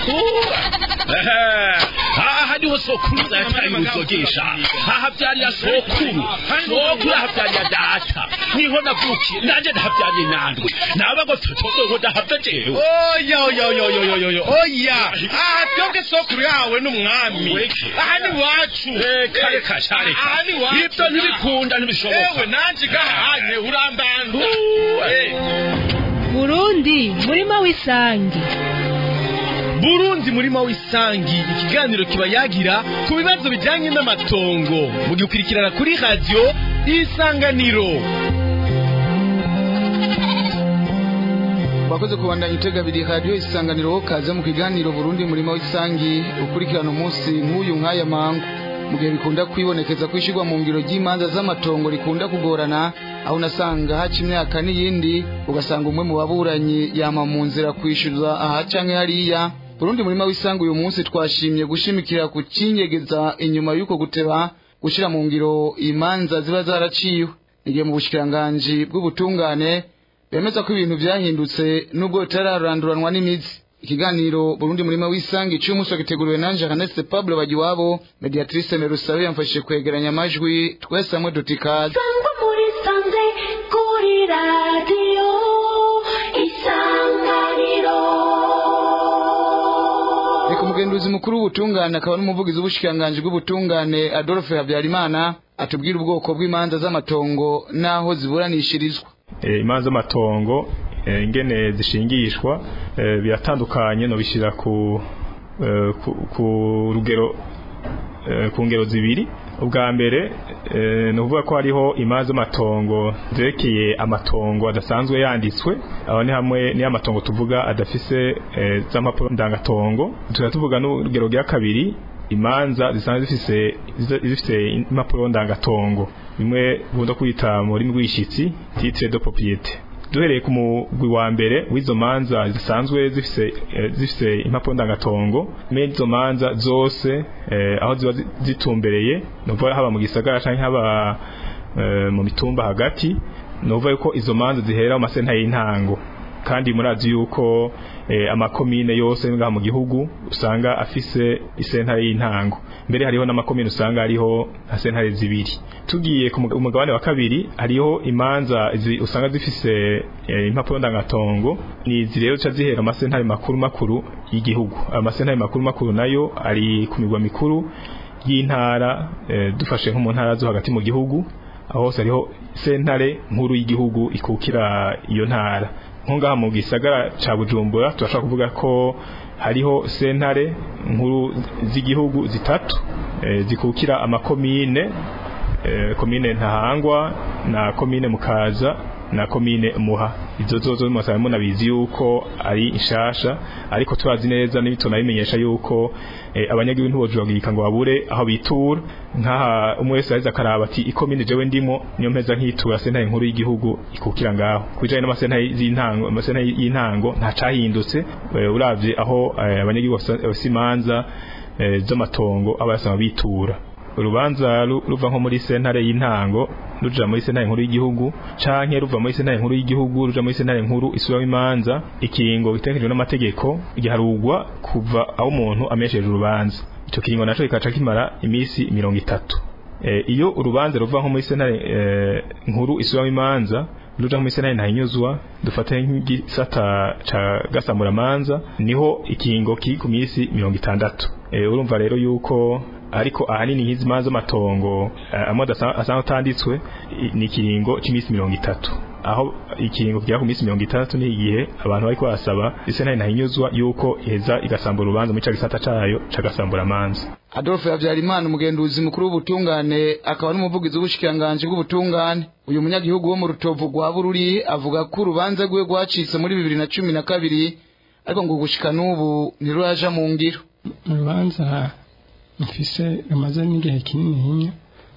aha niho sokuru yataye uruzogesha aha byariya sokuru sokuru aha byariya data niho navukiye nanjye ndahabyariye nandwe nabago totogo ndahavya jewe oya oya oya oya oya oya oya aha twebwe sokuru yawe n'umwami aha ni wacu reka reka sha reka aha ni wacu ibyo ntibikunda ntibishoboka ewe nanje gahanye urambanda burundi murima w'isangi burundi murima w'isangi ikiganiro kiba yagira ku bibazo bijyanye n'amatongo mugikurikirana kuri radiyo isanganiro Wakoze kubandanya itega biri radio isanganiro kaze mu kiganiro Burundi murima w'isangi ukurikirana umunsi nk'uyu nk'aya mangu mu gihe bikunda kwibonekeza kwishirwa mu ngiro ry'imanza z'amatongo rikunda kugorana aho unasanga haca imyaka n'iyindi ugasanga umwe mu baburanyi yama mu nzira kwishyuza aha canke hariya Burundi murima w'isangi uyu munsi twashimye gushimikira ku kinyegeza inyuma y'uko guteba gushira mu ngiro imanza ziba zaraciwe igihe mu bushikiranganji bw'ubutungane bemeza ko ibintu byahindutse nubwo bitararanduranwa n'imizi ikiganiro Burundi murima w'isangi cy'umunsi giteguriwe na Jeanette Pablo Bagiwabo mediatrice Merusabe yamfashije kwegeranya amajwi twese hamwe dutikaze Sangwa muri sanze kuri radiyo isanganiro Reka umugenduzi mukuru w'ubutungane akaba n'umuvugizi w'ubushikiranganji bw'ubutungane Adolphe Habyarimana atubwira ubwoko bw'imanza z'amatongo n'aho ziburanishirizwa Eh, imanza z'amatongo eh, ingene zishingishwa eh, biratandukanye no bishira ku eh, ku, ku rugero eh, ku ngero zibiri ubwa mbere eh, ni ukuvuga ko hariho imanza z'amatongo zerekeye amatongo adasanzwe yanditswe aho ni hamwe niyo amatongo tuvuga adafise eh, z'amapuro ndangatongo tukaba tuvuga n'urugero rwa kabiri imanza zisanzwe zifise zifise impapuro ndangatongo bimwe bunda kwita mu rurimi rw'ishitsi titre de propriété duhereye ku mugwi wa mbere w'izo manza zisanzwe zifise eh, zifise impapuro ndangatongo me izo manza zose eh, aho ziba zi- zitumbereye nuvuga haba mu gisagara canke haba eh, mu mitumba hagati nuvuga yuko izo manza zihera mu masenta y'intango kandi murazi yuko eh, amakomine yose ngaha mu gihugu usanga afise isentare y'intango mbere hariho n'amakomine usanga hariho nka sentare zibiri tugiye ku muga- umugabane wa kabiri hariho imanza zi, usanga zifise eh, impapuro ndangatongo ni izi rero ca zihera amasentare makuru makuru y'igihugu amasentare makuru makuru nayo ari ku migwa mikuru y'intara eh, dufashe nko mu ntara zo hagati mu gihugu aho hose hariho sentare nkuru y'igihugu ikukira iyo ntara nko ngaha mu gisagara ca Bujumbura turashobora kuvuga ko hariho sentare nkuru z'igihugu zitatu eh, zikukira amakomine eh, komine Ntahangwa na komine Mukaza na komine Muha izo zozo musaba munabizi yuko ari inshasha ariko turazi neza n'ibitona bimenyesha yuko eh, abanyagihugu ntibojogika ngo babure aho bitura nkaha umwe wese aheza akaraba ati ikomine jewe ndimo niyo mpeza nkitura sentare nkuru y'igihugu ikukira ngaho kujanye n'amasentare y'intango amasentare y'intango nta cahindutse eh, uravye aho eh, abanyagihugu bafise- bafise imanza eh, z'amatongo aba yasaba bitura urubanza ru- ruva nko muri sentare y'intango ruja muri sentare nkuru y'igihugu canke ruva muri sentare nkuru y'igihugu ruja muri sentare nkuru isubiramo imanza ikiringo gitegekanijwe n'amategeko giharugwa kuva aho umuntu amesheje urubanza ico kiringo naco kikaca kimara imisi mirongo itatu e, iyo urubanza ruva nko muri sentare e, nkuru isubiramo imanza ruja muri sentare ntahinyuzwa dufate nk'igisata ca gasamuramanza niho ikiringo kiri ku misi mirongo itandatu e, urumva rero yuko ariko ahanini nk'izi manza z'amatongo eh, amwe adasa- asanzwe atanditswe i- ni ikiringo c'imisi mirongo itatu aho ikiringo kigera ku minsi mirongo itandatu ni igihe abantu bariko barasaba isentare ntahinyuzwa yuko iheza igasambura urubanza muri ca gisata cayo cagasambura amanza Adolphe Habyarimana umugenduzi mukuru w'ubutungane akaba n'umuvugizi w'ubushikiranganji bw'ubutungane uyu munyagihugu wo mu rutovu rwa Bururi avuga ko urubanza rwe rwacitse muri bibiri na cumi na kabiri ariko ngo gushika n'ubu ntiruraja mu ngiro mu rubanza mfise rumaze n'igihe kinini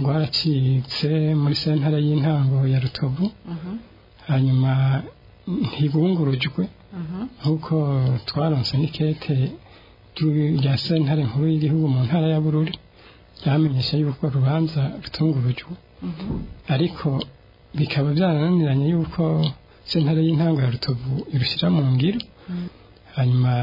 rwaracitse muri sentare y'intango ya rutovu hanyuma ntibungurujwe nk'uko twaronse n'ikete ry'u- rya sentare nkuru y'igihugu mu ntara ya bururi ryamenyesha yuko urubanza rutungurujwe ariko bikaba byarananiranye yuko sentare y'intango ya rutovu irushyira mu ngiro hanyuma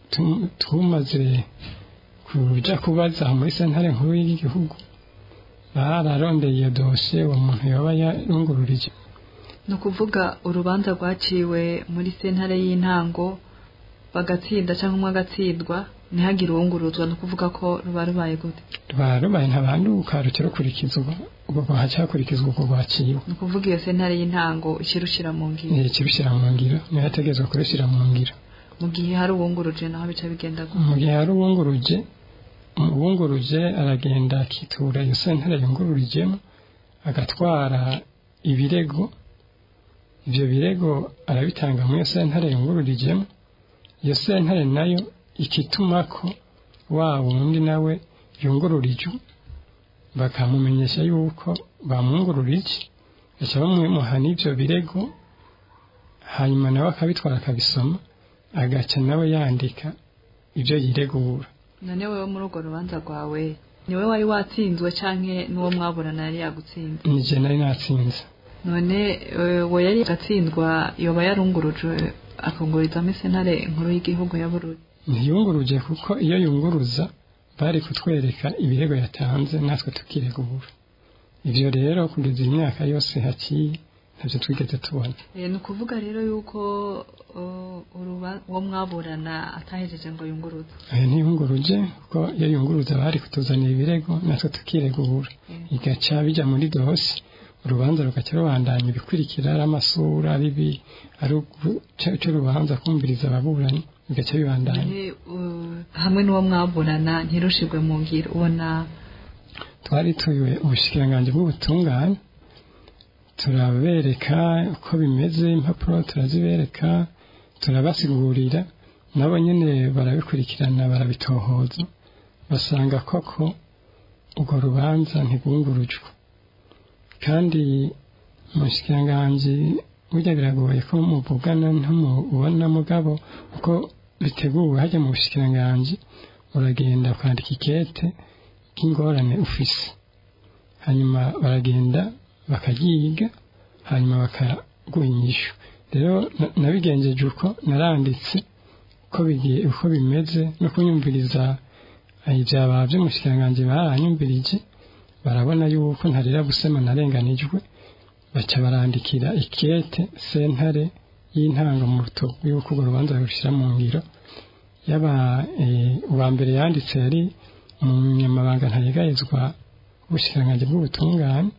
tu- tumaze kuja kubaza muri sentare nkuru y'igihugu bararondeye iyo dosiye uwo muntu yoba yarungururije ni ukuvuga urubanza rwaciwe muri sentare y'intango bagatsinda cyangwa umwe agatsindwa ntihagire uwunguruzwa ni ukuvuga ko ruba rubaye gute ruba rubaye ntabanduka ruca rukurikizwa ubwo rwaca hakurikizwa ubwo rwaciwe ni ukuvuga iyo sentare y'intango ikirushyira mu ngiro Eh, kirushyira mu ngiro niyo yategetswe kurushyira mu ngiro mu gihe hari uwunguruje naho bica bigenda gute mu gihe hari uwunguruje uwunguruje aragenda akitura iyo sentare yungururijemo agatwara ibirego ibyo birego arabitanga muri iyo sentare yungururijemo iyo sentare nayo ikituma ko wa wundi nawe yungururijwe bakamumenyesha yuko bamwungururije baca bamuha n'ibyo birego hanyuma nawe akabitwara akabisoma agaca nawe yandika ibyo yiregura none wowe muri urwo rubanza rwawe ni wowe wari watsinzwe cyangwa n'uwo mwaburana yari yagutsinze nije nari natsinze none eh, we yari agatsindwa yoba yarungurujwe akungurizamo sentare nkuru y'igihugu ya bururi ntiyunguruje kuko iyo yunguruza bari kutwereka ibirego yatanze natwe tukiregura ibyo rero kugeza imyaka yose haciye ntabyo twigeze tubona Eh, ni ukuvuga rero yuko uh, uruba- uwo mwaburana atahejeje ngo yunguruze aya ntiyunguruje kuko iyo yunguruza bari kutuzanira ibirego natwe tukiregura igaca bijya muri dosi urubanza rugaca rubandanya ibikurikira ari amasura ari ibi ari icyo rubanza kumviriza ababuranyi bigaca bibandanya None, uh, hamwe n'uwo mwaburana ntirushirwe mu ngiro ubona twari tuyoye ubushikiranganji bw'ubutungane turabereka uko bimeze impapuro turazibereka turabasigurira nabo nyine barabikurikirana barabitohoza basanga koko urwo rubanza ntigungurujwe kandi umushikiranganji burya biragoye ko muvugana ntamubona mugabo uko biteguwe hajya mu bushikiranganji uragenda ukandika ikete k'ingorane ufise hanyuma baragenda bakayiga hanyuma bakaguha inyishu rero na- nabigenjeje uko naranditse uko bigiye uko bimeze no kunyumviriza ibyaba by'umushikiranganji baranyumvirije barabona yuko ntarira gusema narenganijwe baca barandikira ikete sentare y'intango mu rutobo yuko urwo rubanza rushyira mu ngiro yaba eh, uwa mbere yanditse yari umunyamabanga ntayegayezwa w'ubushikiranganji bw'ubutungane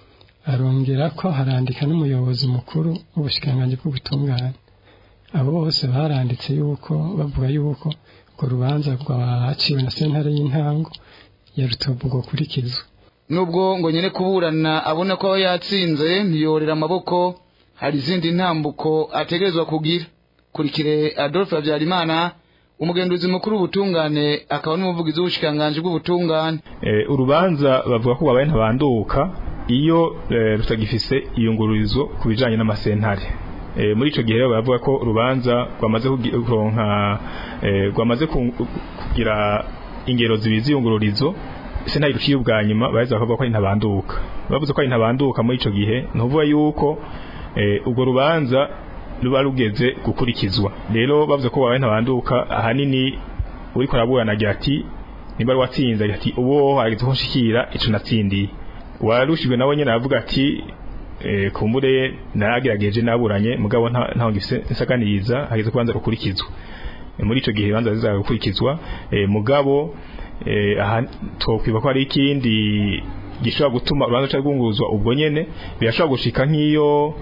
arongera ko harandika n'umuyobozi mukuru w'ubushikiranganji bw'ubutungane abo bose baranditse yuko bavuga yuko urwo rubanza rwaciwe na sentare y'intango ya rutobo rwokurikizwa nubwo ngo nyine kuburana abona ko yatsinze ntiyorera amaboko hari izindi ntambuko ategerezwa kugira kurikire adolphe habyarimana umugenduzi mukuru w'ubutungane akaba n'umuvugizi w'ubushikiranganji bw'ubutungane Eh, urubanza bavuga ko babaye ntabanduka iyo eh, rutagifise iyungururizo ku bijanye n'amasentare Eh, muri ico gihe rero baravuga ko urubanza rwamaze kugi- kuronka eh, rwamaze ku- kugira ingero zibiri z'iyungururizo sentare ruciye ubwa nyuma baheza bakavuga ko ari ntabanduka bavuze ko ari ntabanduka muri ico gihe ni ukuvuga yuko eh, urwo rubanza ruba rugeze gukurikizwa rero bavuze ko babaye ntabanduka ahanini uriko araburana agira ati nimba watsinze agira ati uwo hageze ko nshikira ico natsindiye warushijwe nawe nyene aravuga ati eh, kumbure naragerageje naburanye mugabo nta ntaho ngifise nsakaniriza hageze kubanza gukurikizwa Eh, muri ico gihe banza ziza gukurikizwa eh, mugabo eh, aha twokwiba ko hari ikindi gishobora gutuma urubanza ruca rwunguruzwa ubwo nyene birashobora gushika nk'iyo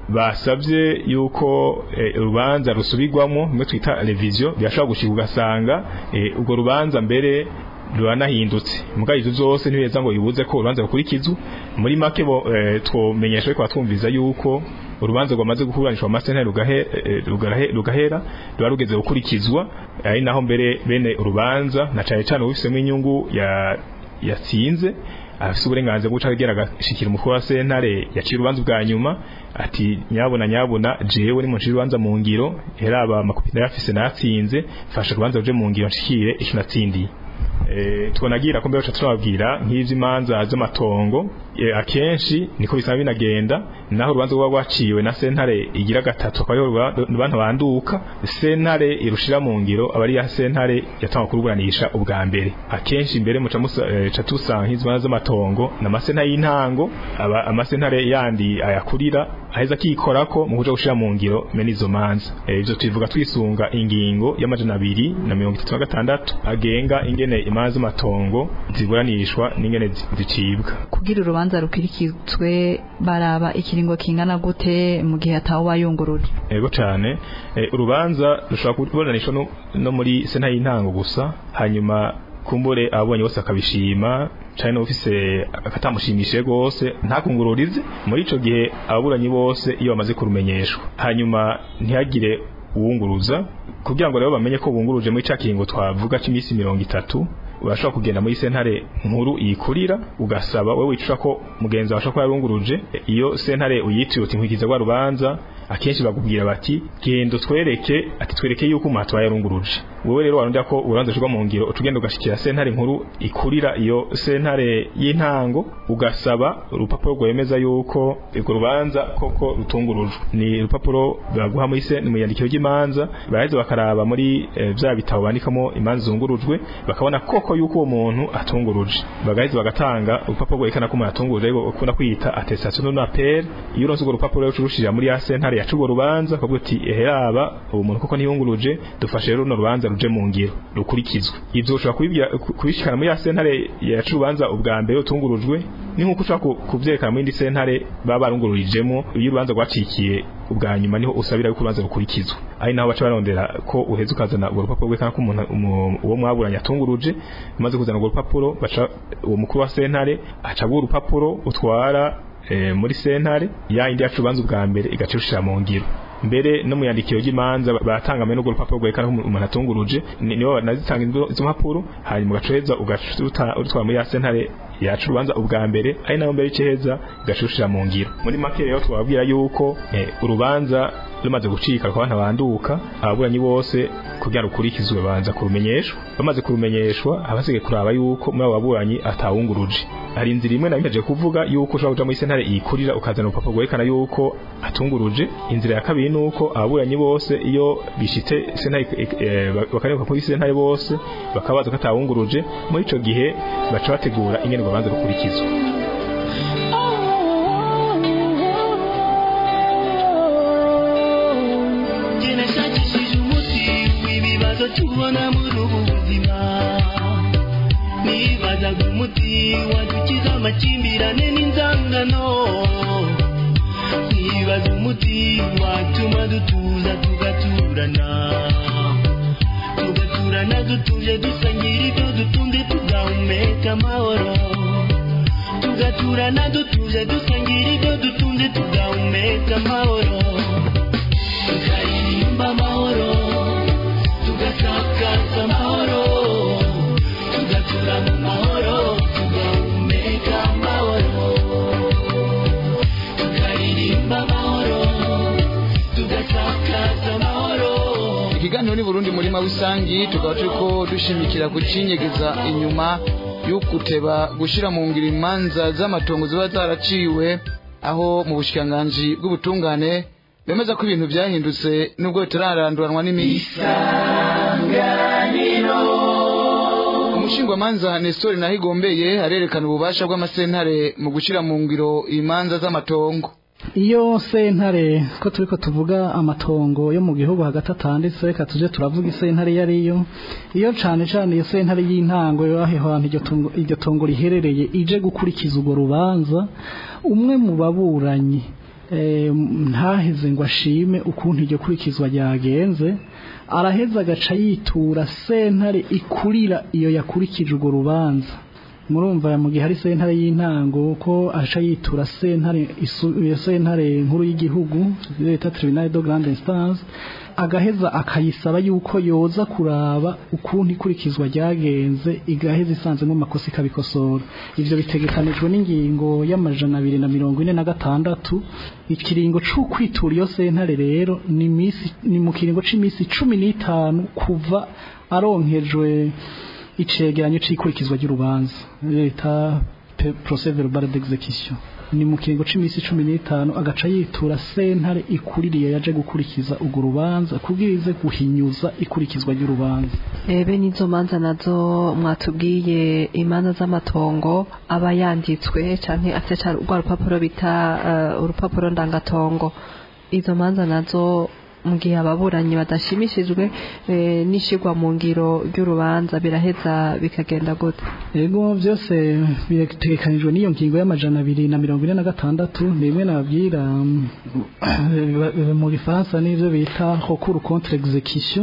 basabye yuko eh, urubanza rusubirwamo mwe twita revision birashobora gushika ugasanga eh, urwo rubanza mbere ruranahindutse muga izo zose ntibeza ngo ibuze ko urubanza rukurikizwa muri make bo eh, twomenyesha ko twumviza yuko urubanza rwamaze gukuranishwa amasentare rugahe eh, rugahe- rugahera ruba rugeze gukurikizwa ari naho mbere bene urubanza na cane cane ubifisemo inyungu ya yatsinze afise uburenganzira bwo guca agera agashikira umukuru wa sentare yaciye urubanza bwa nyuma ati nyabona nyabona jewe ni muncira urubanza mu ngiro heraba amakopi narafise natsinze fasha urubanza ruje mu ngiro nshikire ico natsindiye Eh, tubonagira ko mbere turababwira nk'ivy'imanza z'amatongo e, akenshi niko bisaba binagenda naho urubanza rwa rwaciwe na sentare igira gatatu akaba ariho abantu banduka sentare irushira mu ngiro aba ari ya sentare yatanga kuruburanisha ubwa mbere akenshi mbere muca muca tusanga nk'izimanza z'amatongo n'amasentare y'intango aba amasentare yandi ayakurira aheza akikorako mu kuja gushira mu ngiro mene izo manza ivyo tubivuga twisunga ingingo y'amajana abiri na mirongo itatu na gatandatu agenga ingene imanza z'amatongo ziburanishwa n'ingene zicibwa kugira urubanza rukirikizwe baraba ikiringo kingana gute mu gihe atawe bayunguruje yego cyane urubanza rushobora kuburanishwa no muri sentare y'intango gusa hanyuma kumbure abonye bose akabishima cyane n'ufise akatamushimishije gose ntakungururize muri ico gihe ababuranyi bose iyo bamaze kurumenyeshwa hanyuma ntihagire uwunguruza kugira ngo rero bamenye ko bunguruje muri cakingo twavuga c'imisi mirongo itatu urashobora kugenda muri sentare nkuru iyikurira ugasaba wewe wicura ko mugenzi wawe ashobora kuba yarunguruje iyo sentare uyitiwe uti nkwikiza rwa rubanza akenshi bakubwira bati genda twereke ati twereke yuko umuntu yarunguruje wowe rero warondera ko urubanza rwa mu ngiro utugenda ugashikira sentare nkuru ikurira iyo sentare y'intango ugasaba urupapuro rwemeza yuko urwo rubanza koko rutungurujwe ni urupapuro baguha muri mu yandikiro ry'imanza baraheza bakaraba muri bya bitabo bandikamo imanza zungurujwe bakabona koko yuko uwo muntu atunguruje bagaheza bagatanga urupapuro rwerekana ko umuntu atunguruje ariko ukunda kwita attestation de appel iyo uronse urwo rupapuro rero urushira muri ya sentare yacu urwo rubanza akavuga ati eheraba uwo muntu koko ntiyunguruje dufashe rero runo rubanza ruje mu ngiro rukurikizwe ivyo ushobora kubishikana muri ya sentare yacu urubanza ubwa mbere utungurujwe ni nkuko ushobora kuvyerekana muri indi sentare baba barungururijemo iyo urubanza rwacikiye ubwa nyuma niho usabira yuko urubanza rukurikizwa ari naho baca barondera ko uheza ukazana urwo rupapuro rwerekana ko umuntu uwo mwaburanye atunguruje umaze kuzana urwo rupapuro baca uwo mukuru wa sentare aca aguha urupapuro utwara e, muri sentare ya indi yacu urubanza ubwa mbere igaca irushira mu ngiro mbere no mu yandikiro ry'imanza baratanga mbere n'urwo rupapuro rwerekana ko umuntu atunguruje nibo banazitanga izo mpapuro hanyuma ugacoheza ugatwara muri ya sentare yacu urubanza ubwa mbere ari nayo mbere y'iceheza igashushira mu ngiro muri make rero twababwira yuko urubanza rumaze gucika rukaba ntabanduka ababuranyi bose kugira ngo ukurikizwe banza kurumenyeshwa bamaze kurumenyeshwa abasigaye kuraba yuko muri abo baburanyi atawunguruje hari inzira imwe nabimeje kuvuga yuko ushobora kuja muri sentare iyikurira ukazana urupapuro rwerekana yuko atunguruje inzira ya kabiri nuko ababuranyi bose iyo bishitse sentare bakareba kuri sentare bose bakabaza ko atawunguruje muri ico gihe baca bategura ingene urubanza rukurikizwa tubona muri ubu buzima nibazaga umuti wadukiza amakimbirane n'inzangano nibaza umuti watuma dutuza tugaturana tugaturana dutuje dusangira ibyo dutunze tugahumeka amahoro tugaturana dutuje dusangira ibyo dutunze tugahumeka amahoro tukaririmba amahoro tugasakaza amahoro tugatura mu mahoro tugahumeka amahoro tukaririmba amahoro tugasakaza amahoro ikiganiro ni Burundi murima w'isangi tukaba turiko dushimikira kucinyegeza inyuma y'ukuteba gushira mu ngiro imanza z'amatongo ziba zaraciwe aho mu bushikiranganji bw'ubutungane bemeza ko ibintu byahindutse nubwo bitararanduranwa n'imisi umushingwamanza Nestor Nahigombeye arerekana ububasha bw'amasentare mu gushira mu ngiro imanza z'amatongo iyo sentare ko turiko tuvuga amatongo yo mu gihugu hagati atanditse reka tuje turavuga isentare iyo ariyo iyo cane cane iyo sentare y'intango yo aho hantu iryo tungo- iryo tongo riherereye ije gukurikiza urwo rubanza umwe mu baburanyi eh, ntaheze ngo ashime ukuntu iryo kurikizwa ryagenze araheza agaca yitura sentare ikurira iyo yakurikije urwo rubanza murumva mu gihe hari sentare y'intango ko aca yitura sentare isu- iyo sentare nkuru y'igihugu leta tribunal de grande instance agaheza akayisaba yuko yoza kuraba ukuntu ikurikizwa ryagenze igaheza isanzemo amakosa ikabikosora ivyo bitegekanijwe n'ingingo y'amajana abiri na mirongo ine na gatandatu ikiringo c'ukwitura iyo sentare rero ni misi ni mu kiringo c'imisi cumi n'itanu kuva aronkejwe icegeranyo c'ikurikizwa ry'urubanza leta pe- procès verbal d'exécution ni mu kiringo c'imisi cumi n'itanu agaca yitura sentare ikuririye yaje gukurikiza urwo rubanza kugira ize guhinyuza ikurikizwa ry'urubanza ebe n'izo manza nazo mwatubwiye imanza z'amatongo aba yanditswe canke afite ca rwa rupapuro bita eh, urupapuro ndangatongo izo manza nazo mu gihe ababuranyi badashimishijwe eh, n'ishigwa mu ngiro ry'urubanza biraheza bikagenda gute Ego byose bitegekanijwe n'iyo ngingo y'amajana abiri na mirongo ine na gatandatu ni bimwe nababwira mm, mu gifaransa n'ibyo bita recours contre exécution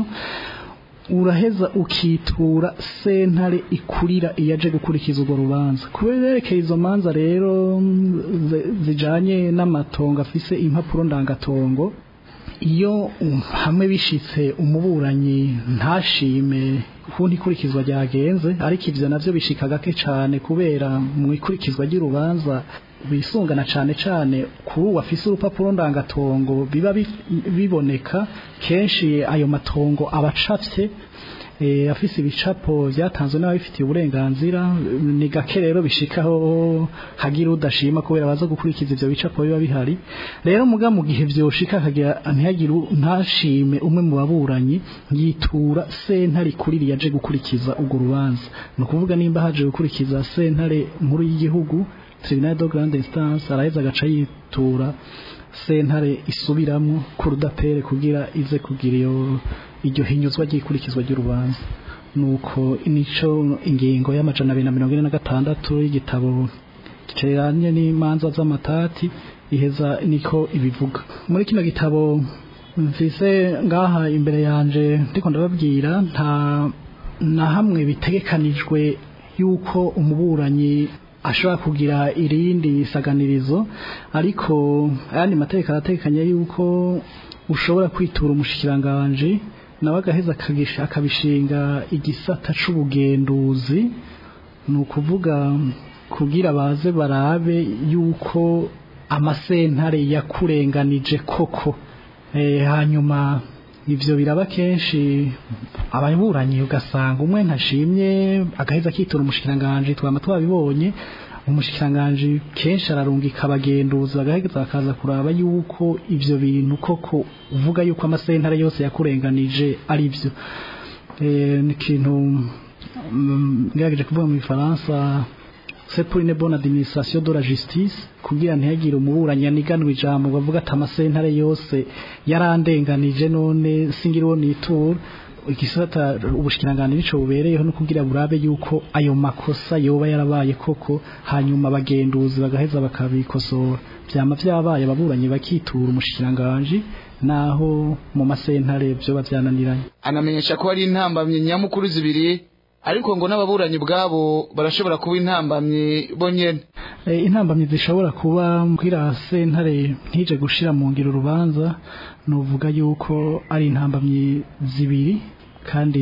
uraheza ukitura sentare ikurira iyaje gukurikiza urwo rubanza kuberekeye izo manza rero mm, zi- zijanye n'amatongo afise impapuro ndangatongo iyo um, hamwe bishitse umuburanyi ntashime ukuntu ikurikizwa ryagenze ariko ivyo navyo bishika gake cane kubera mu ikurikizwa ry'urubanza bisungana cane cane kuri uwo afise urupapuro ndangatongo biba bi- biboneka kenshi ayo matongo aba acafye eh, afise ibicapo vyatanzwe n'ababifitiye uburenganzira ni gake rero bishikaho hagira udashima kubera baza gukurikiza ivyo bicapo biba bihari rero muga mu gihe vyoshika akagira ntihagire u- ntashime umwe mu baburanyi yitura sentare ikuriri yaje gukurikiza urwo rubanza ni ukuvuga nimba haje gukurikiza sentare nkuru y'igihugu tribunal de grande instance araheza agaca yitura sentare isubiramwo kurudapere kugira ize kugira iyo iryo hinyuzwa ry'ikurikizwa ry'urubanza nuko nico ingingo y'amajana abiri na mirongo ine na gatandatu y'igitabo giceranye n'imanza z'amatati iheza niko ibivuga muri kino gitabo mvise ngaha imbere yanje ndiko ndababwira nta na hamwe bitegekanijwe yuko umuburanyi ashobora kugira irindi saganirizo ariko ayandi mategeko arategekanya yuko ushobora kwitura umushikiranganje nawe agaheza akagisha- akabishinga igisata c'ubugenduzi ni ukuvuga kugira baze barabe yuko amasentare yakurenganije koko Eh, hanyuma ivyo biraba kenshi ababuranyi ugasanga umwe ntashimye agaheza akitura umushikiranganje twama twabibonye umushikiranganje kenshi ararungika abagenduzi bagaheza bakaza kuraba yuko ivyo bintu koko uvuga yuko amasentare yose yakurenganije ari vyo Eh, ni ikintu mm, ngerageje kuvuga mu gifaransa c'est pour une bonne administration de la justice kugira ntihagire umuburanyi aniganwa ijambo bavuga ati amasentare yose yarandenganije none singiriwo nitura igisata ubushikiranganje nico bubereyeho no kugira burabe yuko ayo makosa yoba yarabaye koko hanyuma abagenduzi bagaheza bakabikosora vyama vyabaye ababuranyi bakitura umushikiranganje naho mu masentare vyoba vyananiranye anamenyesha ko hari intambamye nyamukuru zibiri ariko ngo n'ababuranyi bwabo barashobora kuba intambamye bonyene Eh, intambamyi zishobora kuba mbwira sentare ntije gushira mu ngiro urubanza nuvuga yuko ari intambamyi zibiri kandi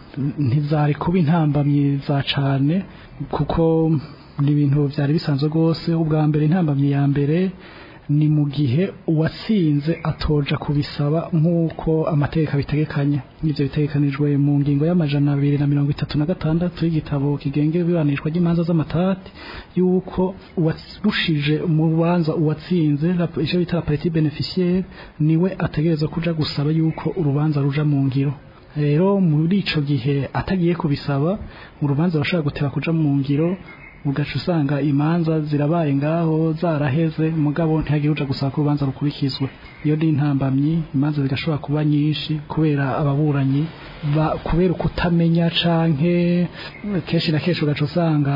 ntizari kuba intambamyi za cane kuko ni ibintu byari bisanzwe rwose ubwa mbere intambamyi ya mbere ni mu gihe uwatsinze atoja kubisaba nk'uko amategeko abitegekanya n'ibyo bitegekanijwe mu ngingo y'amajana abiri na mirongo itatu na gatandatu y'igitabo kigenga ibiburanishwa ry'imanza z'amatati y'uko uwarushije mu rubanza uwatsinze la- icyo bita la partie beneficiaire niwe ategereza kuja gusaba yuko urubanza ruja mu ngiro rero muri ico gihe atagiye kubisaba urubanza rushobora guteba kuja mu ngiro ugaca usanga imanza zirabaye ngaho zaraheze mugabo ntihagire uja gusaba ko urubanza rukurikizwe iyo ni intambamyi imanza zigashobora kuba nyinshi kubera ababuranyi ba- kubera ukutamenya canke kenshi na kenshi ugaca usanga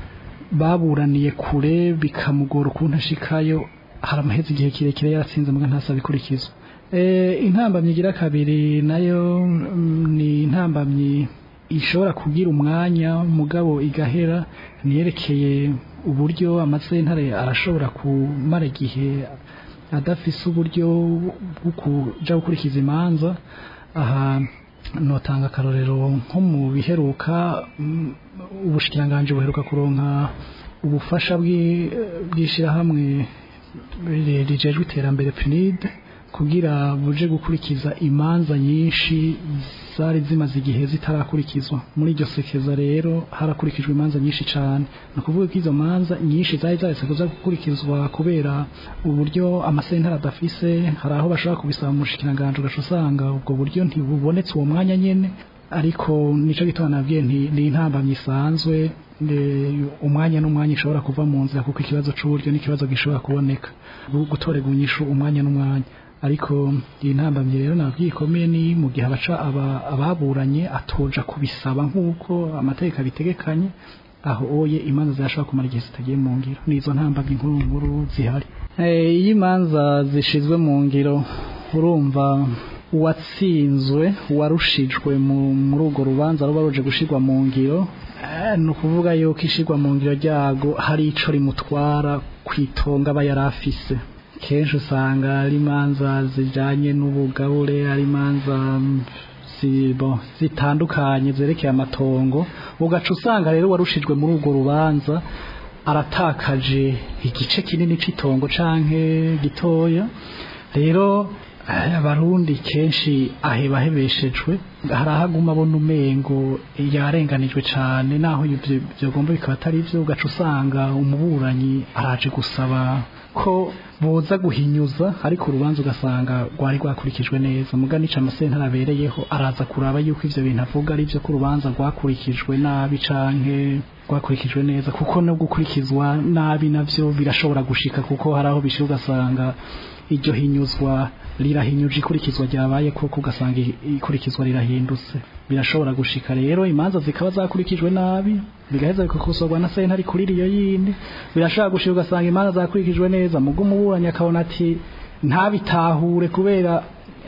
baburaniye kure bikamugora ukuntu ashikayo hari amahezi igihe kirekire yaratsinze muga ntasaba ikurikizwa Eh, intambamyi igira kabiri nayo mm, ni intambamyi ishobora kugira umwanya mugabo igahera niyerekeye uburyo amasentare arashobora kumara igihe adafise uburyo bwo kuja gukurikiza imanza aha notanga akarorero nko mu biheruka mm, ubushikiranganje buheruka kuronka ubufasha bw'i- bw'ishirahamwe rijejwe iterambere PNID kugira buje gukurikiza imanza nyinshi zari zimaze igihe zitarakurikizwa muri iryo sekeza rero harakurikijwe imanza nyinshi cyane ni ukuvuga ko izo manza nyinshi zari zaretse kuza gukurikizwa kubera uburyo amasentara adafise hari aho bashobora kubisaba mu bushikiranganje ugaca usanga ubwo buryo ntibubonetse uwo mwanya nyene ariko nico gituma nabwiye nti ni intambamyi isanzwe umwanya n'umwanya ishobora kuva mu nzira kuko ikibazo c'uburyo n'ikibazo gishobora kuboneka gutorega unyishu umwanya n'umwanya ariko iyi ntambamyi rero nabwiye ikomeye ni mu gihe abaca ababuranye atoja kubisaba nk'uko amategeko abitegekanye aho oye imanza zirashobora kumara igihe zitagiye mu ngiro nizo ntambamyi nkuru nkuru zihari iyo imanza zishizwe mu ngiro urumva uwatsinzwe warushijwe muri urwo rubanza ruba ruje gushirwa mu ngiro ni ukuvuga yuko ishirwa mu ngiro ryago hari ico rimutwara kwitonga aba yari afise kenshi usanga ari imanza zijanye n'ubugabure ari imanza zitandukanye zerekeye amatongo ugaca usanga rero warushijwe muri urwo rubanza aratakaje igice kinini c'itongo canke gitoya rero abarundi kenshi aheba ahebeshejwe hari ahaguma abona umengo yarenganijwe cyane naho byagomba bikaba atari byo ugaca usanga umuburanyi araje gusaba ko boza guhinyuza ariko urubanza ugasanga rwari rwakurikijwe neza muga nica amasentara abereyeho araza kuraba yuko ivyo bintu avuga ari byo ko urubanza rwakurikijwe nabi canke rwakurikijwe neza kuko no gukurikizwa nabi navyo birashobora gushika kuko hari aho bishira ugasanga iryo hinyuzwa rirahinyuje ikurikizwa ryabaye kuko ugasanga ikurikizwa rirahindutse birashobora gushika rero imanza zikaba zakurikijwe nabi bigaheza bikakosorwa na sentare kuri iyo yindi birashobora gushika ugasanga imanza zakurikijwe neza mugo umuburanyi akabona ati ntabitahure kubera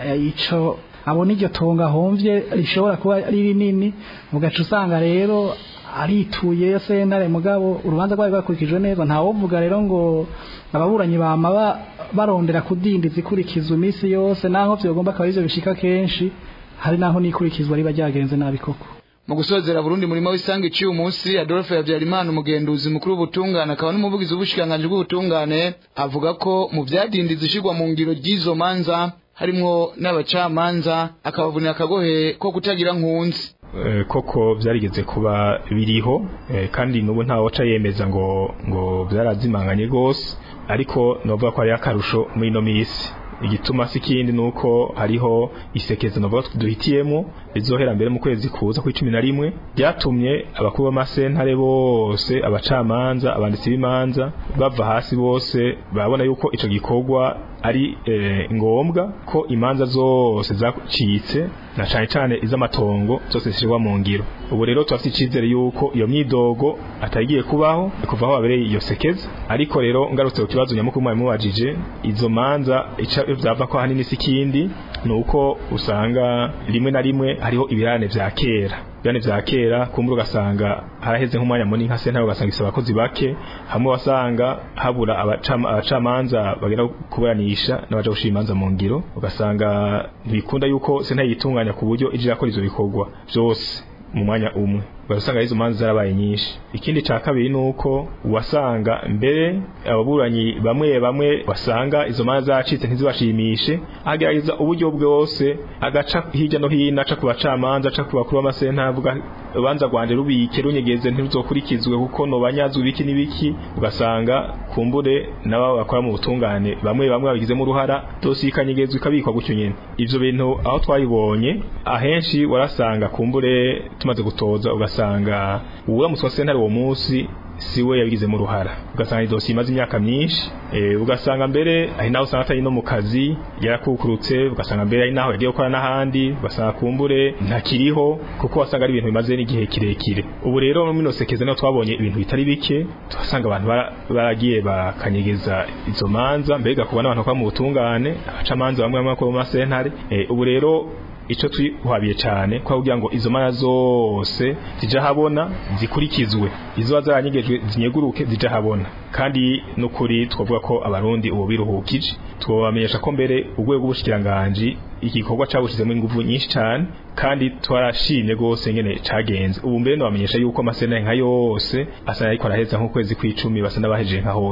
ico abona iryo tonga homvye rishobora kuba ari rinini ugaca usanga rero arituye sentare mugabo urubanza rwari rwakurikijwe neza ntawovuga rero ngo ababuranyi bama barondera kudindiza ikurikizwa iminsi yose naho vyogomba akaba ivyo bishika kenshi hari naho n'ikurikizwa riba ryagenze nabi koko mu gusozera Burundi murimo w'isange ciye umunsi Adolphe Habyarimana umugenduzi mukuru w'ubutungane akaba n'umuvugizi w'ubushikanganje bw'ubutungane avuga ko mu vyadindiza ishigwa mu ngiro ry'izo manza harimwo n'abacamanza akabavunira akagohe ko kutagira nkunzi koko byarigeze kuba biriho kandi n'ubu ntawe waca yemeza ngo ngo byarazimanganye rwose ariko novuga ko ari akarusho muri ino minsi igituma si kindi nuko hariho isekeza novuga duhitiyemo rizohera mbere mu kwezi kuza ku cumi na rimwe byatumye abakuru b'amasentare bose abacamanza abanditsi b'imanza bava hasi bose babona yuko ico gikorwa ari e, ngombwa ko imanza zose zacitse na cyane cyane iz'amatongo zose zishirwa mu ngiro ubu rero turafite icyizere yuko iyo myidogo atagiye kubaho kuva aho habereye iyo sekeza ariko rero ngarutse ku kibazo nyamukuru mwari mubajije izo manza byava ko ahanini si ikindi ni uko usanga rimwe na rimwe hariho ibirane vya kera ibirane vya kera kumbura ugasanga haraheze nk'umwanya munini nka sentare ugasanga isaba abakozi bake hamwe wasanga habura abacamanza bagera kuburanisha n'abaja gushira imanza mu ngiro ugasanga ntibikunda yuko sentare yitunganya ku buryo ije irakora ivyo bikorwa vyose mu mwanya umwe ugasanga izo manza zarabaye nyinshi ikindi ca kabiri nuko wasanga mbere ababuranyi bamwe bamwe basanga izo manza zacitse ntizibashimishe agerageza uburyo bwose agaca hirya no hino aca ku bacamanza aca ku bakuru b'amasenta avuga urubanza rwanje rubike runyegeze ntiruzokurikizwe kuko nobanyazwe ibiki n'ibiki ugasanga kumbure n'abo bakora mu butungane bamwe bamwe babigizemo uruhara dosiye ikanyegezwa ikabikwa gutyo nyene ivyo bintu aho twabibonye ahenshi warasanga kumbure tumaze gutoza ugasanga uramutse wasentare uwo munsi siwe yabigizemo uruhara ugasanga idosiye imaze imyaka myinshi e, ugasanga mbere ari naho usanga atari no mu kazi yarakukurutse ugasanga mbere ari naho yagiye gukora n'ahandi ugasanga kumbure ntakiriho kuko wasanga ari ibintu bimaze n'igihe kirekire ubu rero muri sekeza niho twabonye ibintu bitari bike tuhasanga abantu baragiye bakanyegeza izo manza mbega kuba n'abantu bakora mu butungane abacamanza bamwe bamwe bakora mu masentare e, ubu rero ico twihabiye cyane kwa kugira ngo izo mana zose zija habona zikurikizwe izo zaranyegejwe zinyeguruke zija habona kandi nukuri twavuga ko abarundi ubu biruhukije twabamenyesha ko mbere urwego rw'ubushikiranganje igikorwa cabushizemo ingufu nyinshi cyane kandi twarashimye gose ngene cagenze ubu mbere nabamenyesha yuko amasena nka yose asa ariko araheza nko kwezi kw'icumi basa n'abaheje nka hose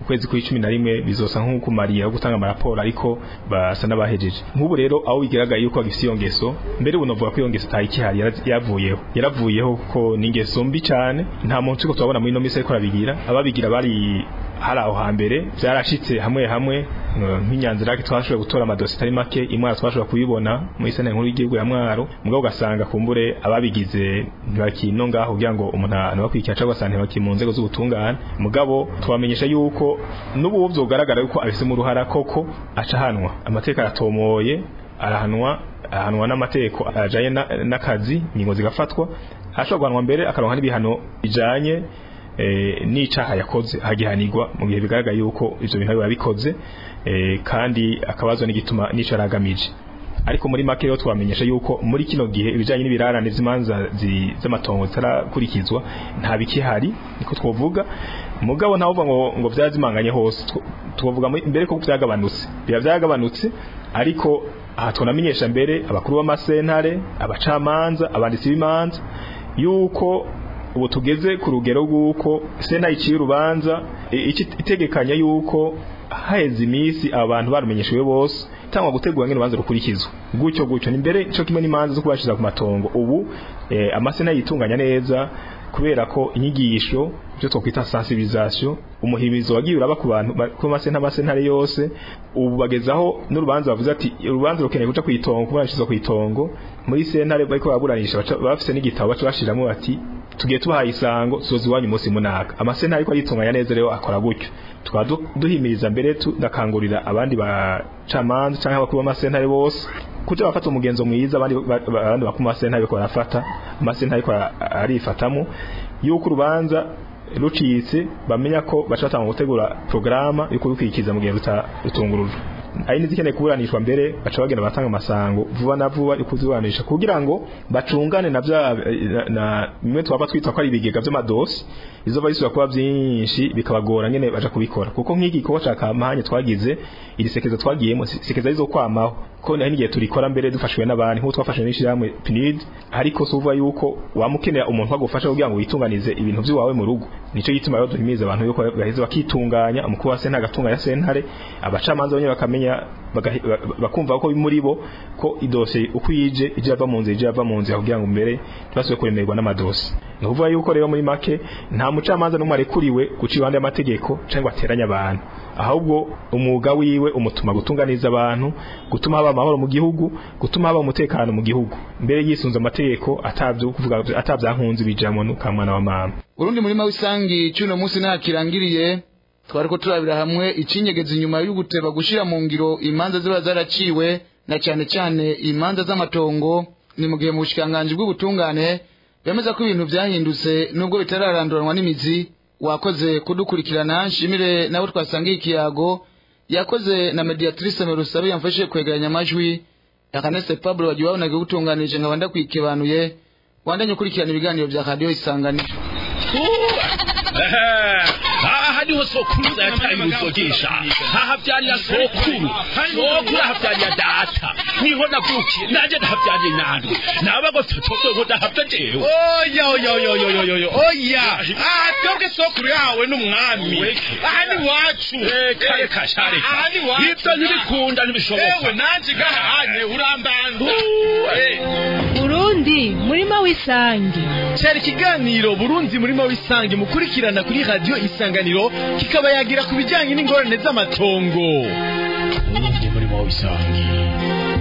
ukwezi kw'icumi na rimwe bizosa nk'uko mariya gutanga amaraporo ariko basa n'abahejeje nk'ubu rero aho bigaragaye yuko bagifite iyo ngeso mbere ubu novuga ko iyo ngeso ataye ikihari yara- yavuyeho yaravuyeho kuko ni ingeso mbi cyane nta muntu turiko turabona muri ino minsi ariko arabigira ababigira bari hari aho hambere byarashitse hamwe hamwe eh, nk'inyanzira twashoboye gutora amadosi atari make imwara twashoboye kubibona muri sena nkuru y'igihugu ya mwaro mugabo ugasanga kumbure ababigize ntibakino ngaho kugira ngo umuntu anabakurikira cyangwa ugasanga ntibakiri mu nzego z'ubutungane mugabo tubamenyesha yuko n'ubu byogaragara yuko abifitemo uruhara koko aca ahanwa amategeko aratomoye arahanwa ahanwa n'amategeko ajanye na- n'akazi ingingo zigafatwa ashobora guhanwa mbere akaronka n'ibihano bijanye eh, n'icaha yakoze hagihanirwa mu gihe bigaragaye yuko ivyo bintu biba bikoze eh, kandi akabazwa n'igituma n'ico aragamije ariko muri make rero twamenyesha yuko muri kino gihe ibijanye n'ibirarane z'imanza zi- z'amatongo zitarakurikizwa nta bikihari niko twovuga mugabo ntawe uvuga ngo ngo vyazimanganye hose Tw- twovuga muri- mbere ko vyagabanutse biba vyagabanutse ariko aha tunamenyesha mbere abakuru b'amasentare abacamanza abanditsi b'imanza yuko ubu tugeze ku rugero rw'uko sena iciye urubanza i- iki- itegekanya yuko haheze iminsi abantu barumenyeshejwe bose cyangwa gutegura ngene urubanza rukurikizwa gutyo gutyo ni mbere cyo kimwe n'imanza zo kubashiza ku matongo ubu eh, amasena yitunganya neza kubera ko inyigisho byo twokwita sensibilisation umuhimizo wagiye uraba ku bantu ba- ku masena amasentare yose ubu bagezaho n'urubanza bavuze ati urubanza rukeneye guca kwitongo kubanishiza kwitongo muri sentare bariko baburanisha baca- bafise n'igitabo baca bashiramo bati tugiye tubahaye isango sozi wanyu umunsi munaka amasentare ariko yitunganya neza rero akora gutyo tukaba du- duhimiriza mbere tunakangurira abandi bacamanza cyangwa abakuru b'amasentare bose kuja bafata umugenzo mwiza abandi ba- ba- abandi bakuru b'amasentare bariko barafata amasentare ariko ara- arifatamo yuko urubanza rucitse bamenya ko baca batanga gutegura programa yo kubikurikiza mu gihe ruta- rutungurujwe ari n'izikeneye kuburanishwa mbere baca bagenda batanga amasango vuba na vuba yo kuziburanisha kugira ngo bacungane na bya na- na bimwe twaba twita ko ari ibigega by'amadosi izo bisubira kuba byinshi bikabagora nyene baja kubikora kuko nk'iki gikorwa ca kampanye twagize iri sekeza twagiyemo si- sekeza rizo kwamaho ko naho n'igihe turikora mbere dufashwe n'abandi nk'uko twafashwe n'ishirahamwe PNID ariko si uvuga yuko wamukenera umuntu agufasha kugira ngo witunganize ibintu by'iwawe mu rugo nico gituma rero duhimiriza abantu yuko baheze bakitunganya umukuru wa sentare agatunganya sentare abacamanza bonyene bakamenya bagahi- ba- bakumva ko muri bo ko idosiye uko ije ije yava mu nzira ije yava mu nzira kugira ngo mbere ntibasubire kuremerwa n'amadosi ni ukuvuga yuko rero muri make nta mucamanza n'umwe arekuriwe guca iruhande y'amategeko cyangwa ateranya abantu ahubwo umwuga wiwe umutuma gutunganiza abantu gutuma haba amahoro mu gihugu gutuma haba umutekano mu gihugu mbere yisunze amategeko atabyo kuvuga atabyankunze bijamo n'ukamwana wa mama urundi murima w'isangi cy'uno munsi ntakirangiriye twariko turabira hamwe ikinyegeza inyuma yo guteba gushira mu ngiro imanza ziba zaraciwe na cyane cyane imanza z'amatongo ni mu gihe mu bushikiranganji bw'ubutungane bemeza ko ibintu byahindutse nubwo bitararanduranwa n'imizi wakoze kudukurikirana nshimire nawe twasangiye ikiyago yakoze na mediatrice merusabe yamfashije kwegeranya amajwi akanese pablo wagiye wabonaga gutunganije nkaba ndakwikibanuye wandanye ukurikirana ibiganiro bya radiyo isanganiro aha niho sokuru yataye uruzogesha hahavyarira sokuru sokuru ahavyarira data niho navukiye nanje ndahavyariye nandwe nabago totogo ndahavya jewe oya oya oya oya oya oya oya aha twebwe sokuru yawe n'umwami aha ni wacu reka reka sha reka aha ni wacu ivyo ntibikunda ntibishoboka ewe nanje gahanye urambanza Burundi murima w'isangi cyari ikiganiro Burundi murimo w'isange mukurikirana kuri radio isanganiro kikaba yagira ku bijyanye n'ingorane z'amatongo ubundi murimo w'isangi